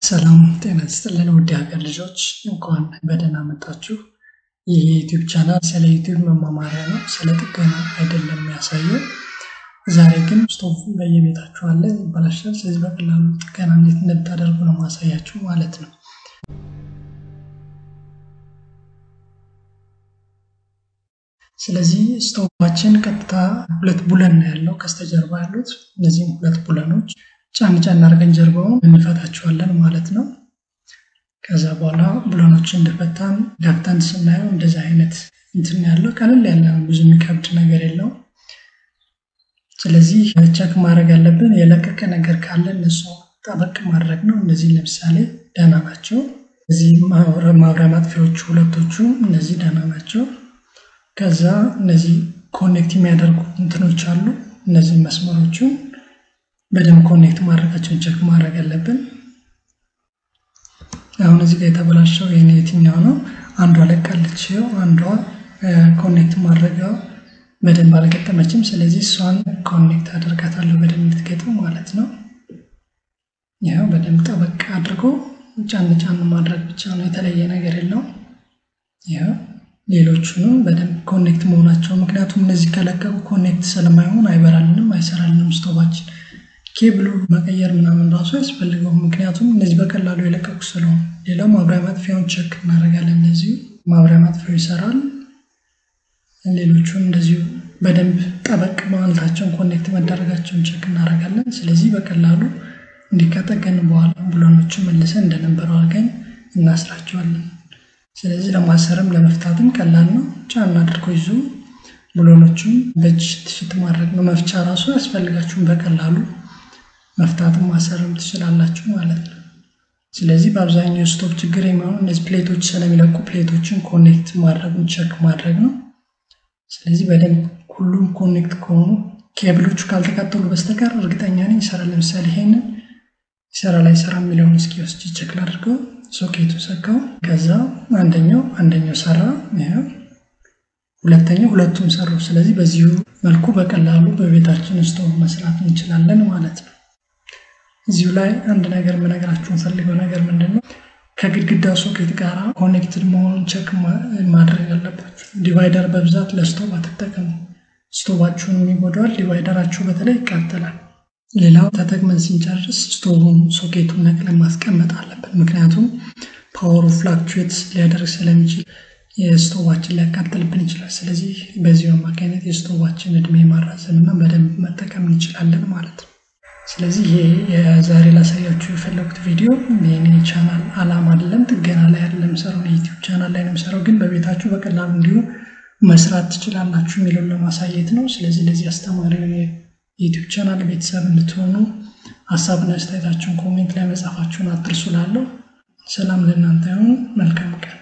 ሰላም ጤና ይስጥልን ውድ ሀገር ልጆች እንኳን በደህና መጣችሁ። ይህ የዩቲዩብ ቻናል ስለ ዩቲዩብ መማማሪያ ነው፣ ስለ ጥገና አይደለም የሚያሳየው። ዛሬ ግን ስቶቭ በየቤታችሁ አለ፣ ይበላሻል። ስለዚህ በቀላሉ ጥገና እንዴት እንደምታደርጉ ነው ማሳያችሁ ማለት ነው። ስለዚህ ስቶቫችን ቀጥታ ሁለት ቡለን ነው ያለው ከስተጀርባ ያሉት። እነዚህም ሁለት ቡለኖች ጫን ጫን አድርገን ጀርባውን እንፈታቸዋለን ማለት ነው። ከዛ በኋላ ቡለኖችን እንደፈታን ዳክተን ስናየው እንደዚህ አይነት እንትን ያለው ቀለል ያለ ብዙ የሚከብድ ነገር የለው። ስለዚህ ቸክ ማድረግ ያለብን የለቀቀ ነገር ካለ እነሱ ጠበቅ ማድረግ ነው። እነዚህ ለምሳሌ ደህና ናቸው። እዚህ ማብሪያ ማጥፊያዎቹ ሁለቶቹ እነዚህ ደህና ናቸው። ከዛ እነዚህ ኮኔክት የሚያደርጉ እንትኖች አሉ። እነዚህ መስመሮቹ በደንብ ኮኔክት ማድረጋቸውን ቸክ ማድረግ አለብን። አሁን እዚህ ጋር የተበላሸው የኔ የትኛው ነው? አንዷ ለቃለች። ይኸው አንዷ ኮኔክት ማድረጊያ በደንብ አልገጠመችም። ስለዚህ እሷን ኮኔክት አደርጋታለሁ በደንብ እንድትገጥም ማለት ነው። ይኸው በደንብ ጠበቅ አድርጎ ጫን ጫን ማድረግ ብቻ ነው፣ የተለየ ነገር የለውም። ይኸው ሌሎቹንም በደንብ ኮኔክት መሆናቸው ምክንያቱም እነዚህ ከለቀቁ ኮኔክት ስለማይሆን አይበራልንም፣ አይሰራልንም ስቶቫችን ኬብሉ መቀየር ምናምን ራሱ አያስፈልገውም። ምክንያቱም እነዚህ በቀላሉ የለቀቁ ስለሆነ። ሌላው ማብሪያ ማጥፊያውን ቸክ እናደርጋለን። እነዚሁ ማብሪያ ማጥፊያው ይሰራል። ሌሎቹን እንደዚሁ በደንብ ጠበቅ ማለታቸውን ኮኔክት መደረጋቸውን ቸክ እናደርጋለን። ስለዚህ በቀላሉ እንዲከጠገን በኋላ ብሎኖቹን መልሰን እንደነበረው አድርገን እናስራቸዋለን። ስለዚህ ለማሰርም ለመፍታትም ቀላል ነው። ጫና አድርጎ ይዞ ብሎኖቹን በእጅ ትሽት ማድረግ ነው። መፍቻ ራሱ ያስፈልጋችሁም በቀላሉ መፍታትም ማሰርም ትችላላችሁ ማለት ነው። ስለዚህ በአብዛኛው ስቶቭ ችግር የሚሆኑ እነዚህ ፕሌቶች ስለሚለቁ ፕሌቶችን ኮኔክት ማድረጉን ቸክ ማድረግ ነው። ስለዚህ በደንብ ሁሉም ኮኔክት ከሆኑ ኬብሎቹ ካልተቃጠሉ በስተቀር እርግጠኛ ነኝ ይሰራል። ለምሳሌ ይሄንን ይሰራ ላይ ሰራ የሚለውን እስኪ ወስጅ ቸክ ላድርገው። ሶኬቱ ሰካው። ከዛ አንደኛው አንደኛው ሰራ። ይኸው ሁለተኛው ሁለቱም ሰሩ። ስለዚህ በዚሁ መልኩ በቀላሉ በቤታችን ስቶቭ መስራት እንችላለን ማለት ነው። እዚሁ ላይ አንድ ነገር የምነግራችሁ ፈልገው ነገር ምንድን ነው፣ ከግድግዳ ሶኬት ጋር ኮኔክትድ መሆኑን ቸክ ማድረግ አለባችሁ። ዲቫይደር በብዛት ለስቶቭ አትጠቀሙ፣ ስቶቫችሁን ይጎዳዋል። ዲቫይደራችሁ በተለይ ይቃጠላል። ሌላው ተጠቅመን ስንጨርስ ስቶቭን ሶኬቱን ነቅለን ማስቀመጥ አለብን። ምክንያቱም ፓወሩ ፍላክቹዌት ሊያደርግ ስለሚችል የስቶቫችን ሊያቃጥልብን ይችላል። ስለዚህ በዚሁ አማካኝነት የስቶቫችን እድሜ ማራዘም እና በደንብ መጠቀም እንችላለን ማለት ነው። ስለዚህ ይሄ የዛሬ ላሳያችሁ የፈለጉት ቪዲዮ የኔ ቻናል አላማ አይደለም፣ ጥገና ላይ አይደለም የምሰራው፣ የዩቲዩብ ቻናል ላይ ነው የምሰራው። ግን በቤታችሁ በቀላሉ እንዲሁ መስራት ትችላላችሁ የሚለውን ለማሳየት ነው። ስለዚህ ለዚህ አስተማሪ የዩቲዩብ ቻናል ቤተሰብ እንድትሆኑ ሀሳብና አስተያየታችሁን ኮሜንት ላይ መጻፋችሁን አትርሱ። ላለው ሰላም ለእናንተ ይሁን። መልካም ቀን